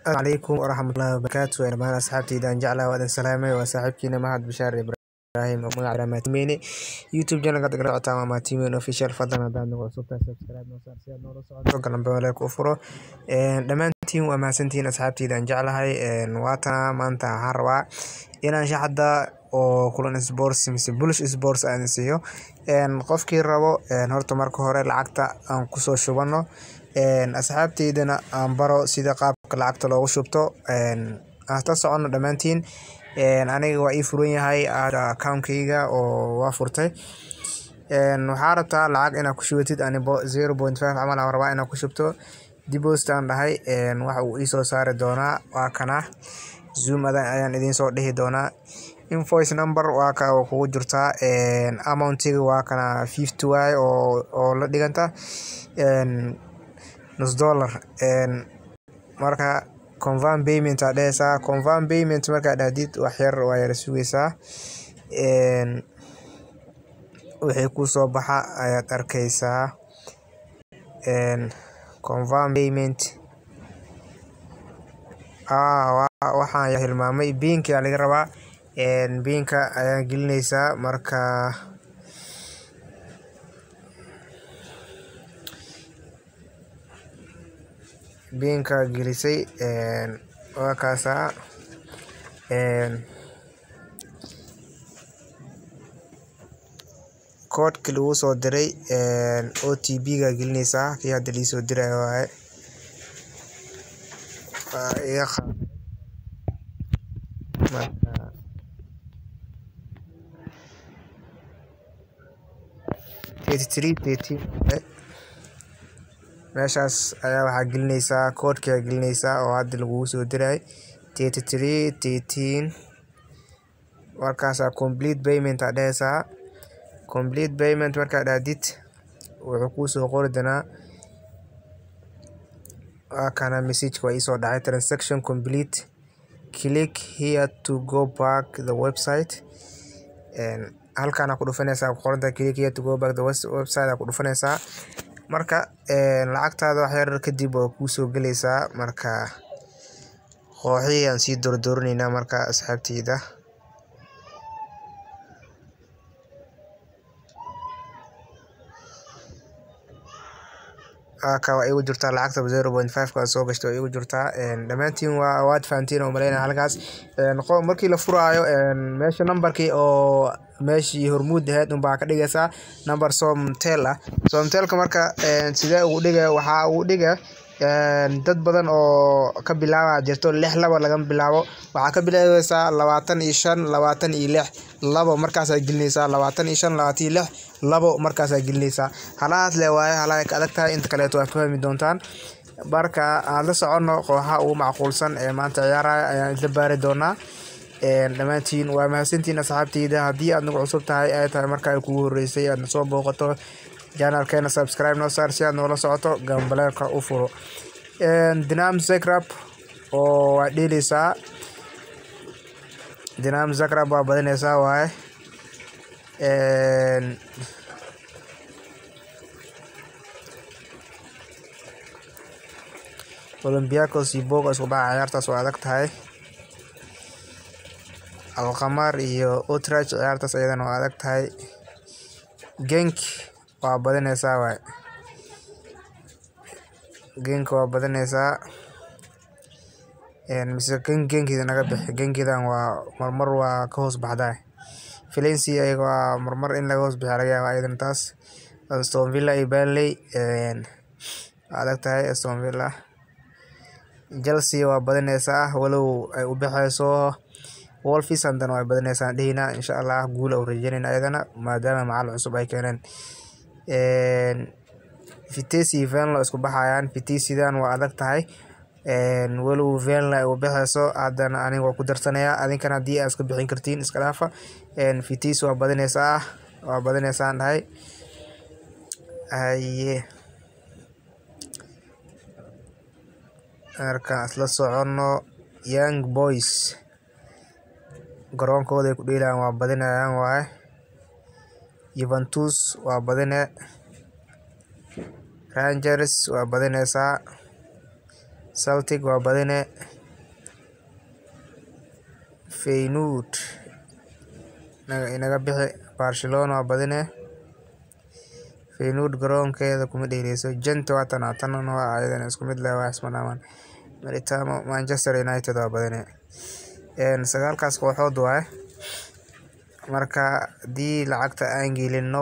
calaykum waraxmatullahi wabarakaatu dhamaan asxaabteyda aan jeclaha waadan salaamay waa saaxiibkiina mahad bashaar ibraahim oo magaca maatimeyne youtube channelka dagala socotaan waa maatimeyne official fadlan haddaad nagu cusubtahay subscribe noo saar si aad noola socoto galambe waleelka u furo dhammaantiin waa mahadsantihiin asxaabteyda aan jeclahay waatana maanta waxaan rabaa inaan shaxda oo kulan sports mise bullish sports aan siiyo qofkii rabo horta marka hore lacagta aan kusoo shubano asxaabteydana aan baro sida qaabka lacagta loogu shubto hasta socono dhammaantiin aniga waa ii furan yahay account-kayga oo waa furtay waxaa rabtaa lacag inaad ku shubatid anibo zero point five camal aan rabaa inaad ku shubto deposit aan dhahay waxa uu iisoo saari doonaa waa kana zoom adan ayaan idiin soo dhihi doonaa invoice number waa ka kugu jirtaa amountiga waa kana fifty waay oo oo la dhiganta nus dollar marka confirm payment aa dhehaysaa confirm payment markaa dhahdid wax yar waa yara sugaysaa wixii kusoo baxa ayaad arkaysaa confirm payment waxaan hilmaamay biinka aa laga rabaa biinka ayaa gelinaysaa marka biinka gelisay waa kaasaa koodhki lagu soo diray o t b ga gelinaysaa kii hadda liisoo dirayo waaye iga qaad marka thirty three thirteen meeshaas ayaa waxaa gelinaysaa koodhki aa gelinaysaa oo hadda lagugu soo diray thirty three thirteen markaasaa complete payment aa dhehaysaa complete payment markaa dhahdid wuxuu kuusoo qori doonaa waa kana messageka waa iisoo dhacay transaction complete click here to go back the website halkaan aa ku dhufanaysaa ku qoranta click here to go back the website aa ku dhufanaysaa marka lacagtaada wax yar kadib waa kuusoo gelaysaa marka kooxihii aan sii doordooraneynaa marka asxaabteyda ka waa igu jirtaa lacagta zero point five ka soo gashta waa igu jirtaa dhammaantiin waa waad fahantiin oo malaynaya halkaas markii la furaayo meesha numberkii oo meeshii hormuud ahayd unbaa ka dhigaysaa number somtel ah somtelka marka sidee ugu dhiga waxaa ugu dhiga dad badan oo ka bilaaba jirto lix laba laga bilaabo waxaa ka bilaabaysaa labaatan iyo shan labaatan iyo lix labo markaasaa gelinaysaa labaatan iyo shan labaatan iyo lix labo markaasaa gelinaysaa halahaas le waaye halaha ka adag tahay inta kaleeto waa fahmi doontaan marka aan la soconno kooxaha ugu macquulsan ee maanta ciyaaraya ayaan isla baari doonaa dhammaantiin waa mahadsantiin asxaabteyda haddii aad nagu cusub tahay ay tahay marka ay kugu horreysay aadna soo booqato janalkeena subscribe noo saar si aad noola socoto gambaleelka u furo dinam zagrab oo waa dheeleysaa dinam zagrab waa badinaysaa waaye olympiacos iyo boga isku dhaca ciyaartaas waa adag tahay alkamar iyo utrach ciyaartaas ayadana waa adag tahay genk waa badinaysaa waay genka waa badinaysaa mise gen genkeeda naga bixi genkeedan waa marmar waa ka hoos baxdaa valency ayaga waa marmar in laga hoos bixiya laga yaaba ayadana taas aston villa iyo burnley waa adag tahay aston villa chelsea waa badinaysaa walow ay u bixayso wolfis haddana waa badinaysaa dhehina insha allah guul u rajeynayna ayadana maadaama macal cusub ay keeneen vitesse iyo venlo isku baxayaan vitessidan waa adag tahay walow venlo ay u bixayso haddana aniga waa ku darsanayaa adinkana haddii aad iska bixin kartiin iska dhaafa vitesse waa badinaysaa waa badinaysaan dhahay haye markaan isla soconno young boys garoonkooda ay ku dheelayaan waa badinayaan waaye yuventus waa badine rangers waa badinaysaa celtic waa badine Feyenoord inaga bixi Barcelona waa badine Feyenoord garoonkeeda kuma dheeleyso Gent waa tan tanna waa ayadana isku mid leh wax isma dhaamaan Maritamo Manchester United waa badine sagaalkaas kooxood waaye marka haddii lacagta aan gelino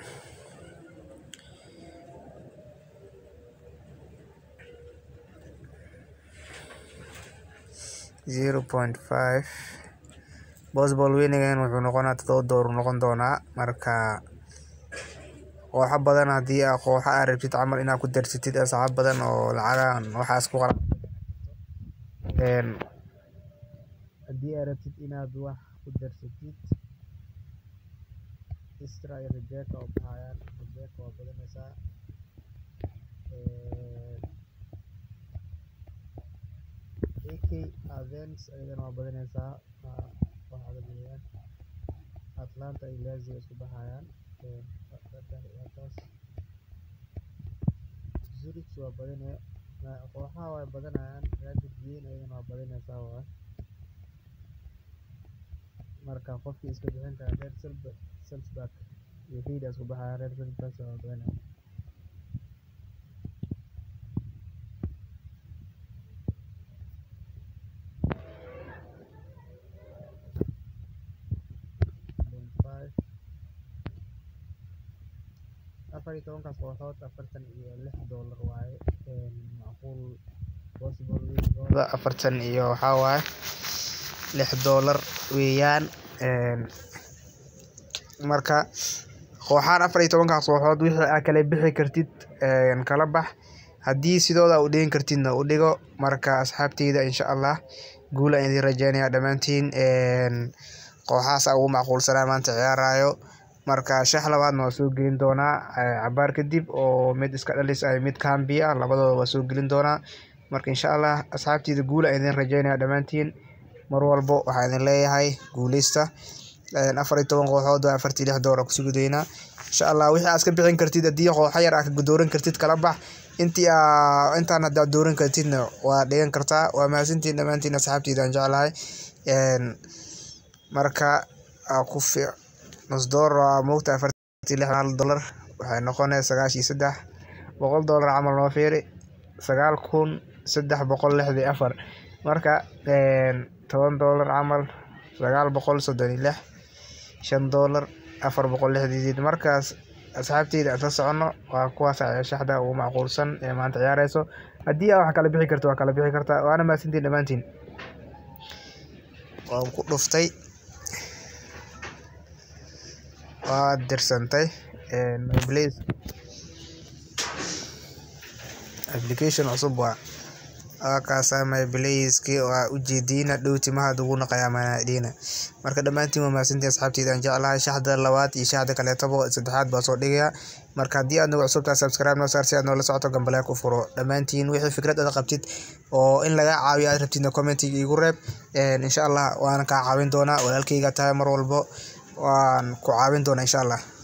zero point five possible winning wuxuu noqonaa todoba door noqon doonaa marka kooxo badan haddii aa kooxo aa rabtid camal inaad ku darsatid asxaab badan oo lacagaan waxaas ku qala haddii aa rabtid inaad wax ku darsatid Istra iyo Rebecca oo baxayaan Rebecca waa badanaysaa AK Athens ayadana waa badanaysaa wax adag weeyaan Atlanta iyo Lazio isku baxayaan taas Zurich waa badane kooxaha way badanayaan Rapid Wien ayadana waa badanaysaa waa marka qofkii iska bixin kara Red Salzburg iyo Ried isku baxayaan Red Salzburg waa badanaya afar iyo tobankaas kooxood afartan iyo lix doolar waaye macquul possible winningooda afartan iyo waxaa waaye lix doolar weeyaan marka kooxahan afar iyo tobankaas kooxood wixii aa kala bixi kartid kala bax haddii sidooda u dhigan kartidna u dhigo marka asxaabteyda insha allah guul aan idin rajeynaya dhammaantiin kooxahaas aa ugu macquulsanaa maanta ciyaarayo marka shax labaadna waa soo gelin doonaa cabaar kadib oo mid iska dhalis ah mid kambi ah labadooda waa soo gelin doonaa marka insha allah asxaabteyda guul aan idin rajeynaya dhammaantiin mar walbo waxaa idin leeyahay guuleysta afar iyo toban kooxood waa afartii lix door aa kusugi doonaa insha allah wixii aad ka bixin kartid haddii kooxo yar aa ka dooran kartid kala bax intii aa intaan haddaad dooran kartidna waa dhigan kartaa waa mahadsantiin dhammaantiin asxaabteyda aan jeclahay marka ku fiic nus door waa moogta afartii lix hal dollar waxay noqonaya sagaashii saddex boqol dollar camal noo fiiri sagaal kun saddex boqol lixdii afar marka toban dollar camal sagaal boqol soddon iyo lix shan dollar afar boqol lixdii markaas asxaabteyda aan la soconno waa kuwaas shaxda ugu macquulsan ee maanta ciyaareyso haddii aa wax kala bixi karto waa kala bixi kartaa waana mahadsantiin dhammaantiin waan ku dhuftay waa dirsantay myplace application cusub waa kaasa myblaceki waa ujeediina dhow timahaad ugu naqayaa manadhiina marka dhammaantiin waa mahadsantiin asxaabteyda aan jeclahay shaxda labaad iyo shaxda kaleetaba saddexaad baa soo dhigaya marka haddii aad nagu cusubtahay subscribe noo saar si aad noola socoto gambaleel ku furo dhammaantiin wixii fikrad aad qabtid oo in laga caawiyo aad rabtidna commentiga igu reeb insha allah waana kaa caawin doonaa walaalkeyga tahay mar walbo waan ku caawin doonaa insha allah